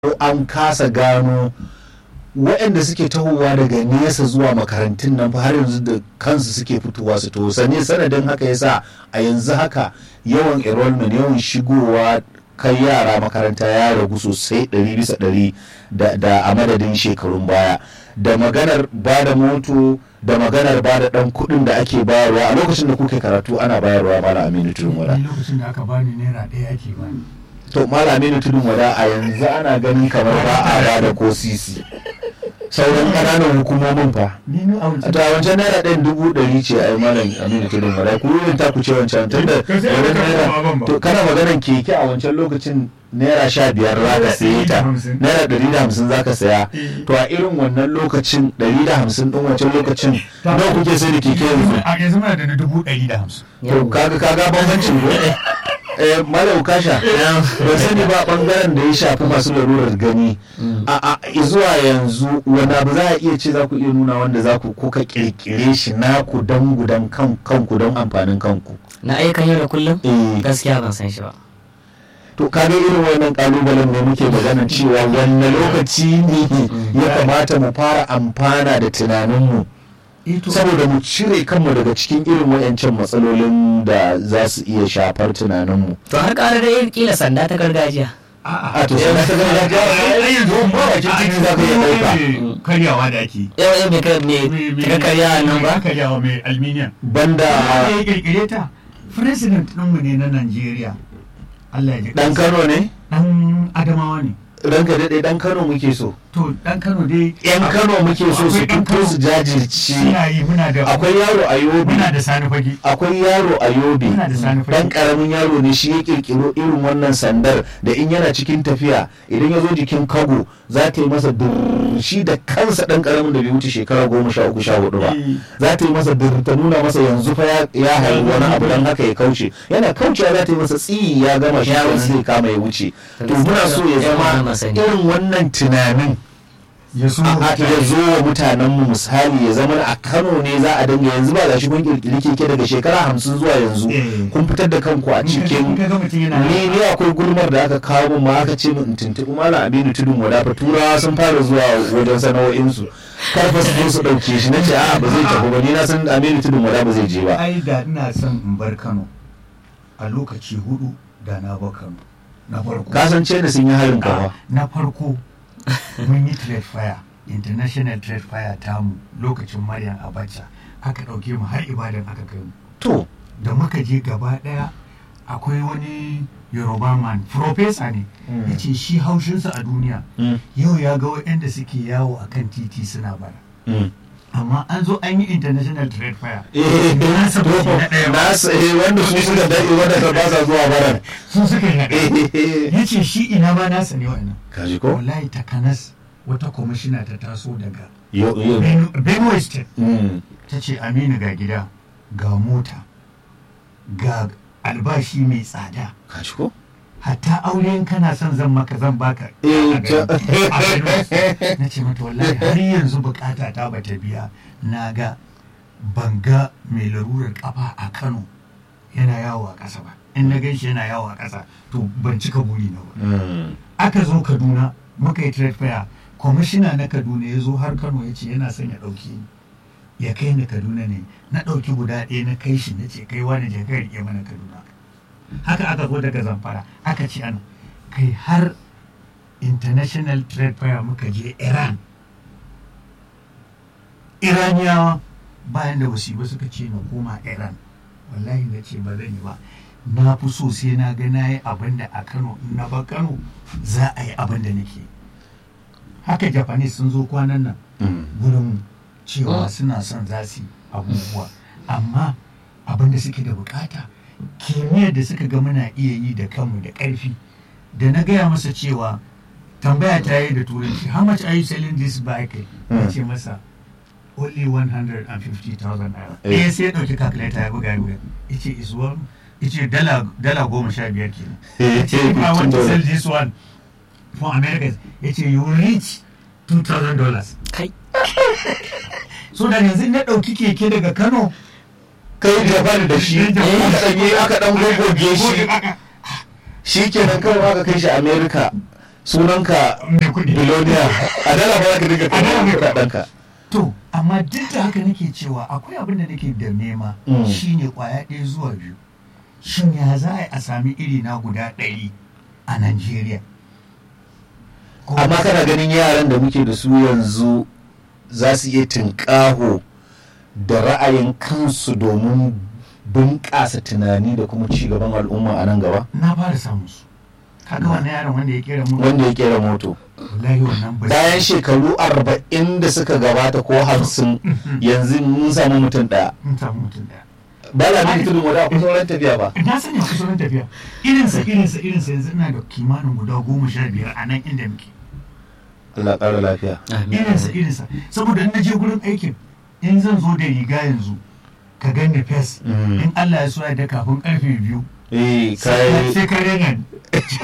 an kasa gano waɗanda suke tahowa daga nesa zuwa makarantun nan har yanzu da kansu suke fitowa su to sane sanadin haka yasa a yanzu haka yawan enrollment yawan shigowa kai yara makaranta ya ragu sosai ɗari bisa ɗari da a madadin shekarun baya da maganar ba da moto da maganar ba da ɗan kuɗin da ake bayarwa a lokacin da kuke karatu ana bayarwa mala aminu tudun wada lokacin da aka bani naira ɗaya ake bani to mala aminu tudun wada a yanzu ana ganin kamar ba a ba da ko sisi sauran ƙananan hukumomin fa ni ni a a wancan ta wancan naira ɗayan dubu ɗari ce a yi malam aminu tudun wada ku yin ta ku ce wancan tun da Ka sai wurin aka naira kama ban ba. to kana maganan keke a wancan lokacin naira sha biyar za ka saye ta hamsin. naira ɗari da hamsin za ka saya Eh. to a irin wannan lokacin ɗari da hamsin ɗin wancan lokacin Ta- nawa kuke sai da keke yanzu a yanzu muna da na dubu ɗari da hamsin to kaga kaga bambancin ko eh malam kasha ban sani ba bangaren da ya shafi masu larurar gani a a zuwa yanzu wani abu za a iya ce za ku iya nuna wanda za ku kuka kirkire shi naku dan gudan kan kanku don amfanin kanku na ayyukan yau da kullum eh gaskiya ban san shi ba to kaga irin wannan kalubalen ne muke maganar cewa wanne lokaci ne ya kamata mu fara amfana da tunaninmu saboda mu cire kanmu daga cikin irin wayancan matsalolin da za su iya shafar tunaninmu to har ƙara da yin kila sanda ta gargajiya a to sai na ta gargajiya ai yanzu ba bakin titi za ka iya ɗauka karyawa da ake yau yau mai kai mai ta karya nan ba karyawa mai alminiyan banda ya kirkire ta president ɗinmu ne na Najeriya Allah ya ji dan Kano ne dan Adamawa ne ranka daɗe dan Kano muke so to dan Kano dai yan Kano muke so su Akwai ɗan fito su Kano. jajirce muna yi muna da akwai yaro a Yobe muna da sani fage akwai yaro a yobe Muna da sani fage. dan karamin yaro ne shi ya kirkiro irin wannan sandar da in yana cikin tafiya idan ya zo jikin kago za ta yi masa dur shi da kansa dan karamin da bai wuce shekara goma sha uku sha hudu ba Eh. za ta yi masa dur ta nuna masa yanzu fa ya- ya haihu wani abu dan haka ya kauce yana kaucewa za ta yi masa tsiyi ya gama shi Ya kenan wuce. zai kama ya wuce To to muna so ya gaskiya zama ba sani. irin wannan tunanin ya so a ya zo wa mutanenmu misali ya zama a kano ne za a dinga yanzu ba gashi kun kirkiri keke daga shekara hamsin zuwa yanzu Eh. kun fitar da kanku a cikin ka ga mutum yana ni ni akwai gulmar da aka kawo min ma aka ce min in tuntuɓi malam aminu tudun wadafa turawa sun fara zuwa wajen sana'o'insu kar fa su zo su ɗauke shi na ce a'a ba zai tafi ba ni na san aminu tudun wada ba zai je ba ai da ina son in bar Kano a lokaci hudu da na bar Kano na farko kasance da sun yi harin kafa na farko mun yi trade fire international trade fire tamu lokacin Maryam Abacha aka ɗauke mu har ibadan aka kai mu to da muka je gaba ɗaya akwai wani yoruba man professor ne Mm. ya ce shi haushinsa a duniya mm, yau ya ga waɗanda suke yawo a kan titi suna bara mm. amma an zo an yi international trade fire eh Na san ba shi na ɗaya ba. na sa- eh, wanda su suka daɗe wanda ba sa zuwa baran sun suka yi naɗe Eh, ya ce shi ina ma nasa ne wa'annan kaji ko wallahi takanas wata kwamishina ta taso daga yo yo Ben- benue state mm. ta ce aminu ga gida ga mota ga albashi mai tsada kaji ko hatta aure in kana son zan maka zan baka Eh, a ta- gari. A gari. na ce mata wallahi har yanzu bukata ta bata biya na ga ban ga mai larurar kafa a kano yana yawo a ƙasa ba in na gan shi yana yawo a ƙasa to ban cika buri na ba Mm. aka zo kaduna muka yi trade fair kwamishina na kaduna ya zo har kano ya ce yana son ya ɗauki ni ya kai ni kaduna ne na ɗauki guda ɗaya na kai shi na ce kai wani je kai riƙe mana kaduna haka aka zo daga zamfara aka ce ana kai har international trade fair muka je iran iraniyawa bayan da wasu ba suka ce na koma iran wallahi na ce ba zan yi ba na fi so sai na ga na yi abin da a kano in na ba kano za a yi abin da nake haka japanese sun zo kwanan nan Mm. gurin cewa Mm. suna son za su yi abubuwa amma abin da suke da bukata kimiyyar da suka ga muna iya yi da kanmu da ƙarfi da na gaya masa cewa tambaya ta yi da turanci how much are you selling this bike ya ce masa only 150,000 naira Eh. ɗaya sai ya ɗauki calculator ya buga ya buga ya ce is one ya ce dala dala goma sha biyar kenan ya ce if I want to sell this one for Americans ya ce you will reach 2,000 dollars kai so da yanzu na ɗauki keke daga Kano kai japan da shi Eh, Japan. aka ɗanye aka ɗan gogoge shi shi kenan kawai aka kai shi america sunanka mai kuɗi biloniya a dala ba za ka dinga A dala kai ne. kuɗaɗenka to amma duk da haka nake cewa akwai abin da nake da nema Mm. shine kwaya ɗaya zuwa biyu shin ya za a yi a sami iri na guda ɗari a Najeriya Ko- amma kana ganin yaran da muke da su yanzu za su iya tunƙaho da ra'ayin kansu domin bunƙasa tunani da kuma ci gaban al'umma a nan gaba na fara samun su kaga wannan yaron wanda ya kera mu wanda ya kera moto wallahi wannan ba bayan shekaru arba'in da suka gabata ko hamsin yanzu mun samu mutum ɗaya mun samu mutum daya ba la bin tudun wada akwai sauran tafiya ba na sani a kusurin tafiya irinsa irinsa irinsa yanzu ina da kimanin guda goma sha biyar a nan inda muke Allah ƙara lafiya irinsa irinsa saboda in na je gurin aikin in zan zo da riga yanzu ka gani fes Mm. in Allah ya so ya da kafin karfe biyu eh sai kai ka rena ni.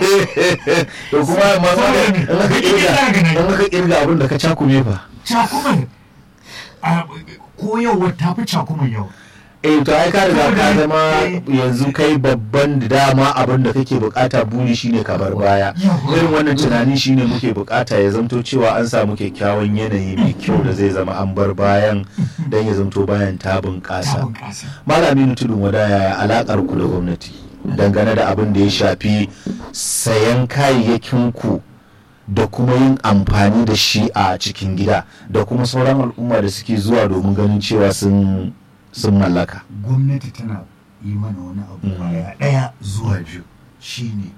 to kuma ma ma da in aka kirga in aka kirga abin da ka cakume fa cakumar a- ko yau wata fi cakumar yau eh to ai ka riga ka zama Eh. yanzu kai babban da dama abin da kake bukata buri shine ka bar baya Yawwa. irin wannan tunani shine muke bukata ya zamto cewa an samu kyakkyawan yanayi mai kyau da zai zama an bar bayan dan ya zamto bayan ta ta bunƙasa bunƙasa malami tudun wada yaya alakar ku da gwamnati dangane da abin da ya shafi sayan kayayyakin ku da kuma yin amfani da shi a cikin gida da kuma sauran al'umma da suke zuwa domin ganin cewa sun sun mallaka gwamnati tana yi mana wani abu Mm. kwaya ɗaya zuwa biyu shine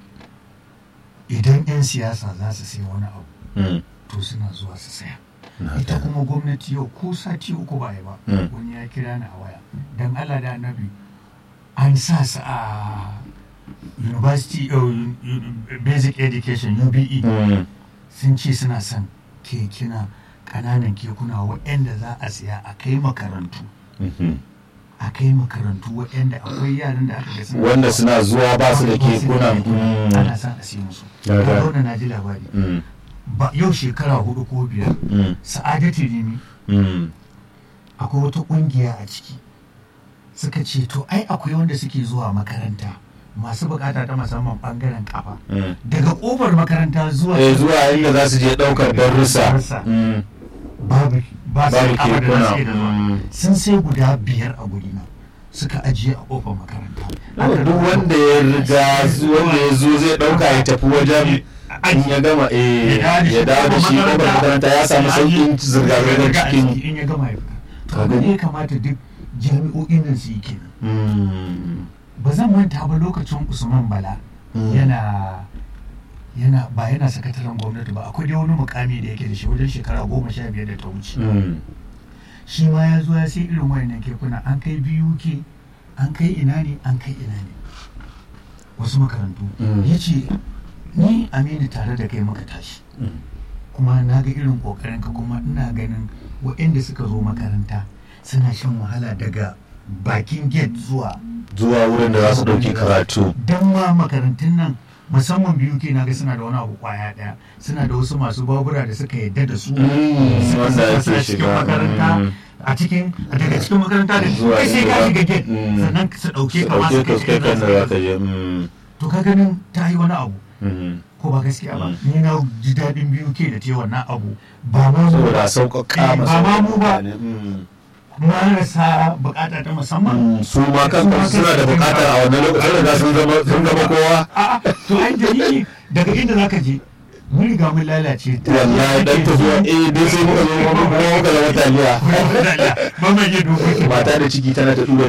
idan 'yan siyasa za su sai wani abu Mm. to suna zuwa su saya Na ita ta- kuma gwamnati yau ko sati uku ba yi ba Mm. wani ya kira ni a waya don allah da annabi an sa su a university uh, basic education ube Mm. sun ce suna son kekuna ƙananan kekuna waɗanda za a siya a kai makarantu Mhm. a kai makarantu waɗanda akwai yaran da aka ga suna wanda suna zuwa ba su da kekunan mm. ana son a siya musu Ya ya ga. zauna na ji labari Mm. ba yau shekara hudu ko biyar Mm. sa'adatu rimi Mm. akwai wata kungiya a ciki suka ce to ai akwai wanda suke zuwa makaranta masu bukata ta musamman bangaren kafa Mm. daga kofar makaranta zuwa eh zuwa inda za su je ɗaukar darussa Darussa. Mm. babu ba su babu da kafa da za su iya da zuwa kekuna sun sai guda biyar a guri na suka ajiye a kofar makaranta Mm. duk wanda ya riga zu- wanda ya zo zai ɗauka ya tafi wajen in ya gama eh ya dawo da shi kofar makaranta ya samu sauƙin zirga-zirgar cikin in ya gama ya fita to Ka abin da gani? ya kamata duk jami'o'in nan su yi kenan Mm. ba zan manta ba lokacin usman bala Mm. yana yana ba yana sakataren gwamnati ba akwai dai wani mukami da yake da shi wajen shekara goma sha biyar da ta wuce Mm. shi ma ya zo ya sai irin wayannan kekuna an kai biyu ke an kai ina ne an kai ina ne wasu makarantu Mm. ya ce ni aminu tare da kai muka tashi Mm. kuma na ga irin kokarin ka kuma ina ganin waɗanda suka zo makaranta suna shan wahala daga bakin gate zuwa zuwa wurin da za su ɗauki karatu don ma makarantun nan musamman biyu ke na ga suna da wani abu kwaya daya suna da wasu masu babura da suka yadda da su Mm, suka wanda saka su a ake cikin shiga, makaranta mm. a cikin daga cikin makaranta da Zuwa kai sai ka inda- shiga gate mm. sannan su dauke su ka masu ɗauke ka kai su kai kan da za ka je Mm. to ka ganin ta yi wani abu Mhm. ko ba gaskiya ba Mm. ni na ji daɗin biyu ke da ta yi wannan abu ba ma mu saboda a ba sauƙaƙa Eh, masa ba ma mu ba. mutane. Mm. marasa bukata ta musamman Mm, su ma kan Su ma suna da kansu bukatar a wannan lokacin sun riga sun zama sun zama kowa a'a to ai dalili daga inda zaka je mun riga mun lalace ta wallahi dan tafiya eh dai sai muka zo muka muka zama taliya ba mai yi dokoki mata da ciki tana ta tura